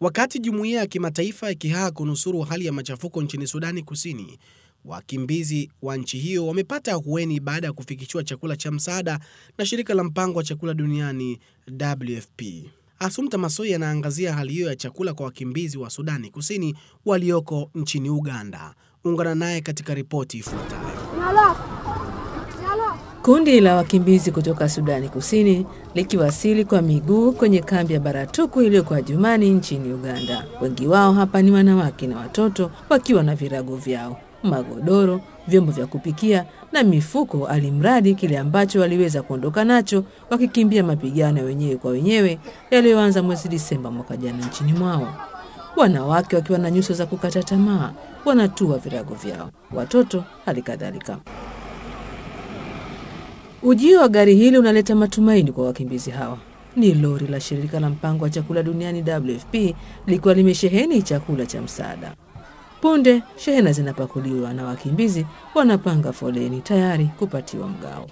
Wakati jumuiya ya kimataifa ikihaa kunusuru hali ya machafuko nchini Sudani Kusini, wakimbizi wa nchi hiyo wamepata ahueni baada ya kufikishiwa chakula cha msaada na shirika la mpango wa chakula duniani WFP. Asumta Masoi anaangazia hali hiyo ya chakula kwa wakimbizi wa Sudani Kusini walioko nchini Uganda. Ungana naye katika ripoti ifuatayo. Kundi la wakimbizi kutoka Sudani Kusini likiwasili kwa miguu kwenye kambi ya Baratuku iliyoko Adjumani nchini Uganda. Wengi wao hapa ni wanawake na watoto wakiwa na virago vyao, magodoro, vyombo vya kupikia na mifuko, alimradi kile ambacho waliweza kuondoka nacho wakikimbia mapigano ya wenyewe kwa wenyewe yaliyoanza mwezi Disemba mwaka jana nchini mwao. Wanawake wakiwa na nyuso za kukata tamaa wanatua virago vyao, watoto hali kadhalika. Ujio wa gari hili unaleta matumaini kwa wakimbizi hawa. Ni lori la shirika la mpango wa chakula duniani WFP likiwa limesheheni chakula cha msaada. Punde shehena zinapakuliwa na wakimbizi wanapanga foleni tayari kupatiwa mgao.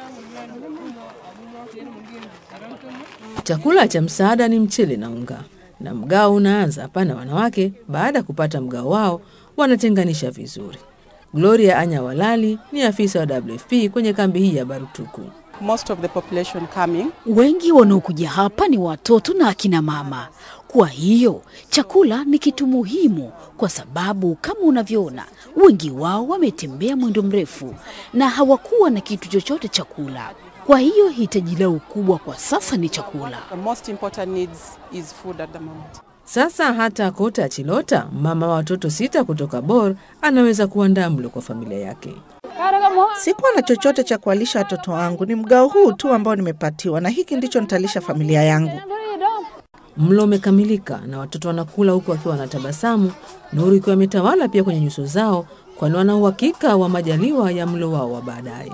Chakula cha msaada ni mchele na unga, na mgao unaanza hapana. Wanawake baada ya kupata mgao wao wanatenganisha vizuri. Gloria Anya Walali ni afisa wa WFP kwenye kambi hii ya Barutuku. Most of the population coming. Wengi wanaokuja hapa ni watoto na akina mama. Kwa hiyo chakula ni kitu muhimu, kwa sababu kama unavyoona, wengi wao wametembea mwendo mrefu na hawakuwa na kitu chochote cha kula. Kwa hiyo hitaji lao kubwa kwa sasa ni chakula. The most important needs is food at the moment. Sasa hata Kota Chilota, mama wa watoto sita kutoka Bor, anaweza kuandaa mlo kwa familia yake. Sikuwa na chochote cha kuwalisha watoto wangu, ni mgao huu tu ambao nimepatiwa, na hiki ndicho nitalisha familia yangu. Mlo umekamilika na watoto wanakula huku wakiwa wanatabasamu, nuru ikiwa imetawala pia kwenye nyuso zao, kwani wana uhakika wa majaliwa ya mlo wao wa baadaye.